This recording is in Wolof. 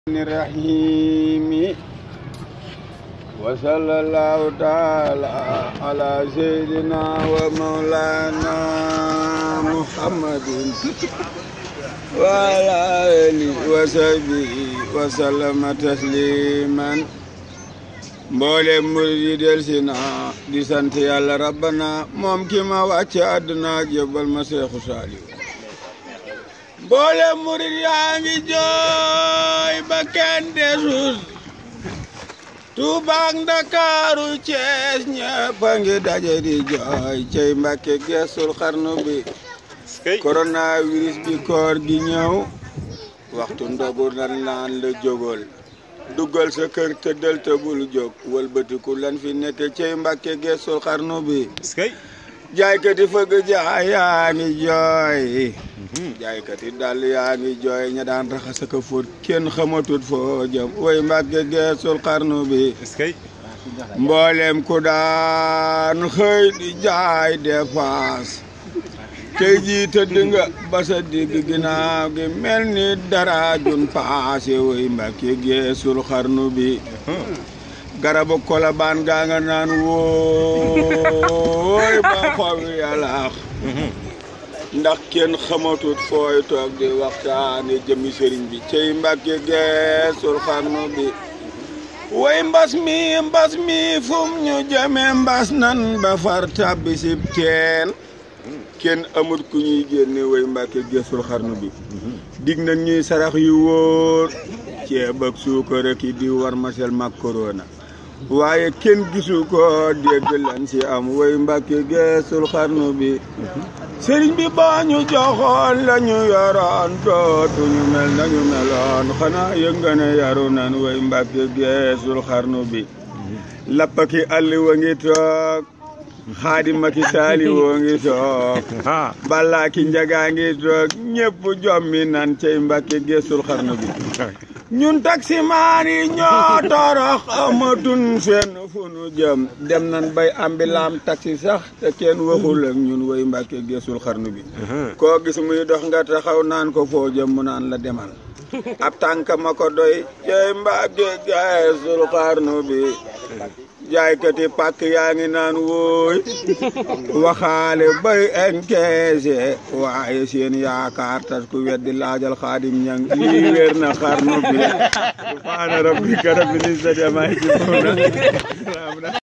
الرحيم وصلى الله تعالى على سيدنا ومولانا محمد وعلى آله وصحبه وسلم تسليما mboolem murid yi del si na di sant yàlla rabbana moom ki ma wàcce àdduna ak yóbbal ma seexu saaliw mboolem murid yaa ngi jooy ba kenn desul Tuuba ak Ndakaaru Cees ñëpp a ngi daje di jooy cey Mbàkke geesul xarnu bi coronavirus bi koor gi ñëw waxtu ndogu nan naan la jógol duggal sa kër tëddal te bul jóg wëlbatiku lan fi nekk cey Mbàkke geesul xarnu bi jaaykat yi fëgg jaay yaa ngi jooy jaaykat yi dàll yaa ngi jooy ña daan raxas ak a fóot kenn xamatut foo jëm way Mbàkke geesul xarnu bi mboolem ku daan xëy di jaay dépense tey jii tëdd nga ba sa digg ginnaaw gi mel ni dara jun paase way Mbàkke geesul xarnu bi garabu kolabaan gaa nga naan wooy ba xob yàllaax ndax kenn xamatut fooy toog di waxtaane jëmi sëriñ bi cey Mbàkke geesul xarnu bi way mbas mi mbas mi fum ñu jëme mbas nan ba far tàbbi sib teen kenn amut ku ñuy génne way Mbàkke geesul xarnu bi dig nañ ñuy sarax yu wóor ceeb ak suukar ak di war masel mag korona waaye kenn gisu ko dégg lan si am way Mbàkke geesul xarnu bi sëriñ bi baa ñu joxoon la ñu yoroon dootuñu mel nañu meloon xanaa yëg nga ne yaru nan way Mbàkke geesul xarnu bi lappaki àlli wa ngi toog xaadima ki saali woo ngi toog balaa ki njagaa ngi toog ñëpp jommi nan cey Mbàkke geesul xarnu bi ñun taximaan yi ñoo torox amatun fenn fu nu jëm dem nan bay ambilaam taxi sax te kenn waxul ak ñun way Mbàkke geesul xarnu bi koo gis muy dox nga taxaw naan ko foo jëm mu naan la demal ab tànk ma ko doy cey Mbàkke geesul xarnu bi jaaykati pàkk yaa ngi naan wooy waxaale bay enkeese waaye seen yaakaar tas ku weddi laajal xaadim ñang lii wér na xarnu bi subhaana rabbika rabbil izzati ammaa yasifuun